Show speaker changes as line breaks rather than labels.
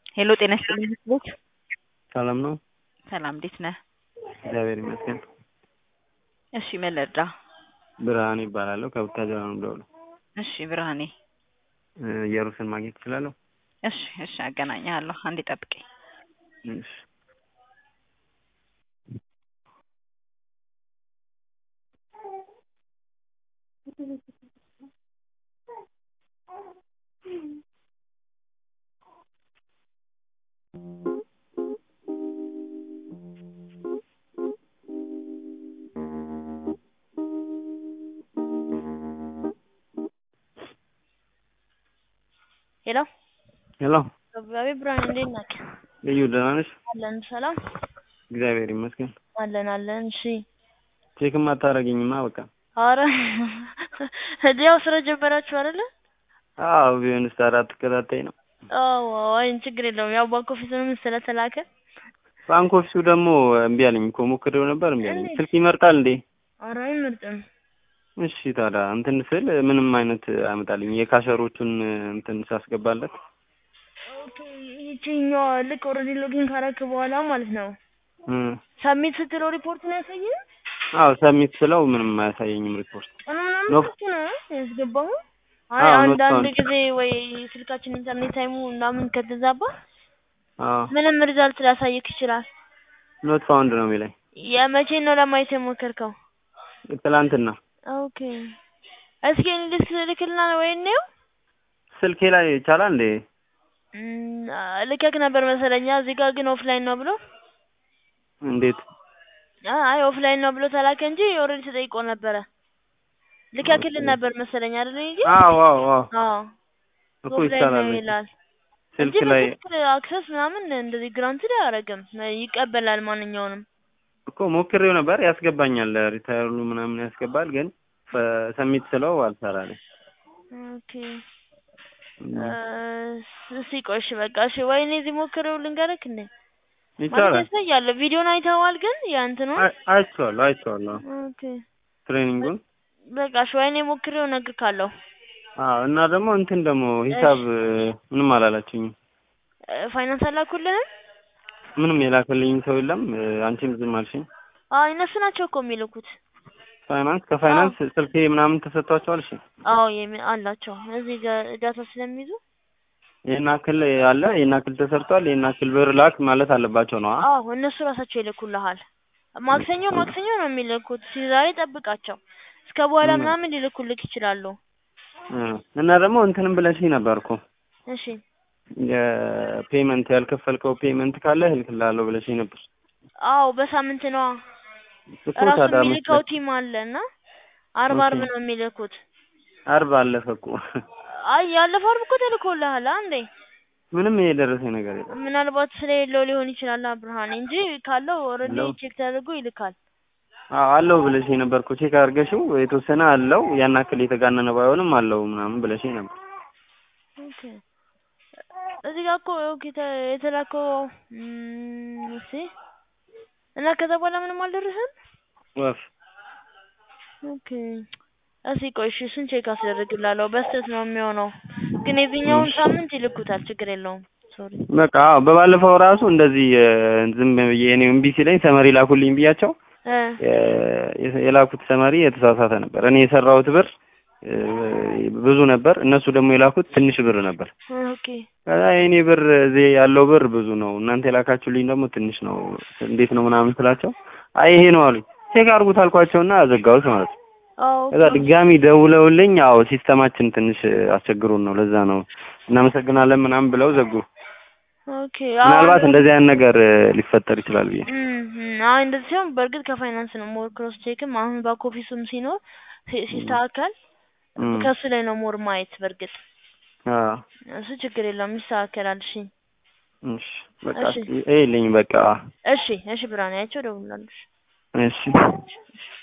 ሄሎ ጤና ይስጥልኝ ቤት
ሰላም ነው?
ሰላም እንዴት ነህ?
እግዚአብሔር ይመስገን።
እሺ ምን ልርዳ?
ብርሃኔ ይባላለሁ ከቡታጅራ ነው የምደውለው።
እሺ ብርሃኔ
እ ኢየሩስን ማግኘት እችላለሁ?
እሺ እሺ አገናኝሃለሁ አንዴ ጠብቀኝ።
እሺ
ሄሎ
ሄሎ
አቤት ብርሃን እንዴት ነህ?
ልዩ ደህና ነሽ?
አለን ሰላም
እግዚአብሔር ይመስገን።
አለን አለን። እሺ
ቼክም አታደርጊኝማ በቃ።
ኧረ ያው ስራ ጀመራችሁ አይደለ?
አዎ ቢሆንስ ታዲያ አትከታተይ ነው።
አዎ አይ ችግር የለውም። ያው ባንክ ኦፊሱንም ስለተላከ
ባንክ ኦፊሱ ደግሞ እምቢ አለኝ እኮ ሞክሬው ነበር እምቢ አለኝ።
እንዴት?
ስልክ ይመርጣል እንዴ?
ኧረ አይመርጥም።
እሺ ታዲያ እንትን ስል ምንም አይነት አያመጣልኝ የካሸሮቹን እንትን ሳስገባለት
ኦኬ ይቺኛዋ ልክ ኦልሬዲ ሎጊን ካረክ በኋላ ማለት ነው
እ
ሰሚት ስትለው ሪፖርት ነው ያሳየህ?
አዎ ሰሚት ስለው ምንም አያሳየኝም ሪፖርት።
ቀኑ ምናምን
ኖ-
ስልክ ነው ያስገባኸው? አይ
አዎ
አንዳንድ
ኖት
ጊዜ ወይ ስልካችን ኢንተርኔት ታይሙ ምናምን ከተዛባ
አዎ
ምንም ሪዛልት ሊያሳይክ ይችላል።
ኖት ፋውንድ ነው የሚለኝ
የመቼ ነው ለማየት የሞከርከው?
ትላንትና
ኦኬ እስኪ እንዴት ልክልና ወይ እንየው።
ስልኬ ላይ ይቻላል እንዴ?
እም፣ ልከክ ነበር መሰለኛ እዚህ ጋር ግን ኦፍላይን ነው ብሎ
እንዴት?
አ- አይ ኦፍላይን ነው ብሎ ተላከ እንጂ ኦልሬዲ ተጠይቆ ነበረ። ልከክልን ነበር መሰለኝ አይደል እንጂ
አዎ አዎ አዎ
አዎ
እኮ
ኦፍላይን
ይቻላል
ነው
እንጂ
ይላል እንጂ
ስልክ ላይ
በስልክ አክሰስ ምናምን እንደዚህ ግራንትድ አያደርግም። ይቀበላል ማንኛውንም።
እኮ ሞክሬው ነበር ያስገባኛል ሪታየርሉ ምናምን ያስገባል ግን ሰሚት ስለው አልሰራልኝ።
ኦኬ እስኪ ቆይ እሺ በቃ እሺ ወይኔ እዚህ ሞክሬው ልንገርክ እንዴ ማለት
ይቻላል
ያሳያል። ቪዲዮን አይተኸዋል ግን ያንትኑ
አይ- አይቼዋለሁ አይቼዋለሁ
ኦኬ
ትሬኒንጉን
በቃ እሺ ወይኔ ሞክሬው እነግርካለሁ።
አዎ እና ደግሞ እንትን ደግሞ ሂሳብ ምንም አላላችሁኝም
ፋይናንስ አላኩልህም?
ምንም የላከልኝ ሰው የለም እ፣ አንቺም ዝም አልሽኝ
አዎ እነሱ ናቸው እኮ የሚልኩት።
ፋይናንስ ከፋይናንስ ስልኬ ምናምን ተሰጥቷቸዋል እሺ
አዎ የሚ- አላቸው እዚህ ጋር ዳታ ስለሚይዙ
ይሄን አክል አለ ይሄን አክል ተሰርቷል ይሄን አክል ብር ላክ ማለት አለባቸው ነው
አዎ እነሱ ራሳቸው ይልኩልሃል። ማክሰኞ ማክሰኞ ነው የሚልኩት። እስኪ ዛሬ ጠብቃቸው እስከ በኋላ
ም።
ምናምን ሊልኩልክ ይችላሉ።
እና ደግሞ እንትንም ብለሽኝ ነበር እኮ
እሺ
የፔመንት ያልከፈልከው ፔመንት ካለ እልክልሃለሁ ብለሽኝ ነበር
አዎ በሳምንት ነዋ
እኮ
ራሱ
ታዲያ
የሚልከው
መስሎኝ
ቲም አለ እና አርብ
ኦኬ።
አርብ ነው የሚልኩት።
አርብ አለፈ እኮ
አይ ያለፈው አርብ እኮ ተልኮልሃል አንዴ።
ምንም የደረሰኝ ነገር የለም
ምናልባት ስለሌለው ሊሆን ይችላል ብርሃኔ እንጂ ካለው ኦልሬዲ
አለው?
ቼክ ተደርጎ ይልካል።
አዎ አለው ብለሽኝ ነበር እኮ ቼክ አድርገሽው የተወሰነ አለው ያን አክል የተጋነነ ባይሆንም አለው ምናምን ብለሽኝ ነበር
ኦኬ እዚህ ጋር እኮ ኦኬ ተ- የተላከው እም፣ እስኪ እና ከዛ በኋላ ምንም አልደረሰም።
ወፍ
ኦኬ እስኪ ቆይ እሺ እሱን ቼክ አስደርግላለሁ። በስተት ነው የሚሆነው፣ ግን የዚህኛውን
እሺ።
ሳምንት ይልኩታል። ችግር የለውም። ሶሪ
በቃ አዎ በባለፈው ራሱ እንደዚህ እ፣ ዝም ብዬ እኔ እምቢ ሲለኝ ሰመሪ ላኩልኝ ብያቸው
እ
የ- የላኩት ሰመሪ የተሳሳተ ነበር እኔ የሰራሁት ብር እ፣ ብዙ ነበር እነሱ ደግሞ የላኩት ትንሽ ብር ነበር
ኦኬ
ከዛ የኔ ብር እዚህ ያለው ብር ብዙ ነው እናንተ የላካችሁልኝ ደግሞ ትንሽ ነው እንዴት ነው ምናምን ስላቸው አይ ይሄ ነው አሉኝ ቼክ አድርጉት አልኳቸውና ዘጋሁት ማለት ነው
አዎ
ከዛ ድጋሚ ደውለውልኝ አዎ ሲስተማችን ትንሽ አስቸግሮን ነው ለዛ ነው እናመሰግናለን ምናምን ብለው ዘጉ
ኦኬ
ምናልባት እንደዚህ አይነት ነገር እ፣ ሊፈጠር ይችላል ብዬ
አይ እንደዚህ ሲሆን በእርግጥ ከፋይናንስ ነው ሞር ክሮስ ቼክም አሁን ባክ ኦፊሱም ሲኖር ሲ- ሲስተካከል
እም፣
ከሱ ላይ ነው ሞር ማየት በእርግጥ
አዎ
እሱ ችግር የለውም ይስተካከላል። እሺ
እሺ በቃ
እሺ
ይሄልኝ በቃ
እሺ እሺ ብርሃኔ አይቼው እደውልልሃለሁ።
እሺ
እሺ